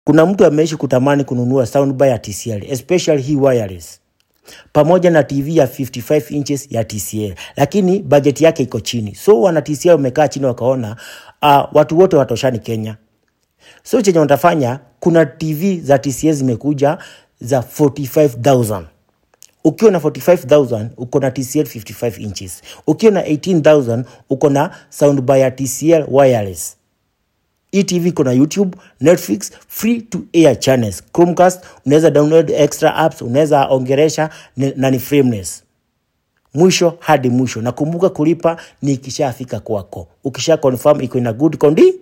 Kuna mtu ameishi kutamani kununua soundbar ya TCL, especially hii wireless pamoja na TV ya 55 inches ya TCL, lakini budget yake iko chini. So wana TCL wamekaa chini wakaona uh, watu wote watoshani Kenya. So chenye watafanya, kuna TV za TCL zimekuja za 45000 ukiwa na 45000 uko na TCL 55 inches, ukiwa na 18000 uko na soundbar ya TCL wireless. Hii TV iko na YouTube, Netflix, free to air channels, Chromecast, unaweza download extra apps, unaweza ongeresha ni- na ni frameless. Mwisho hadi mwisho, nakumbuka kulipa ni ikishafika kwako. Ukisha confirm iko in a good condi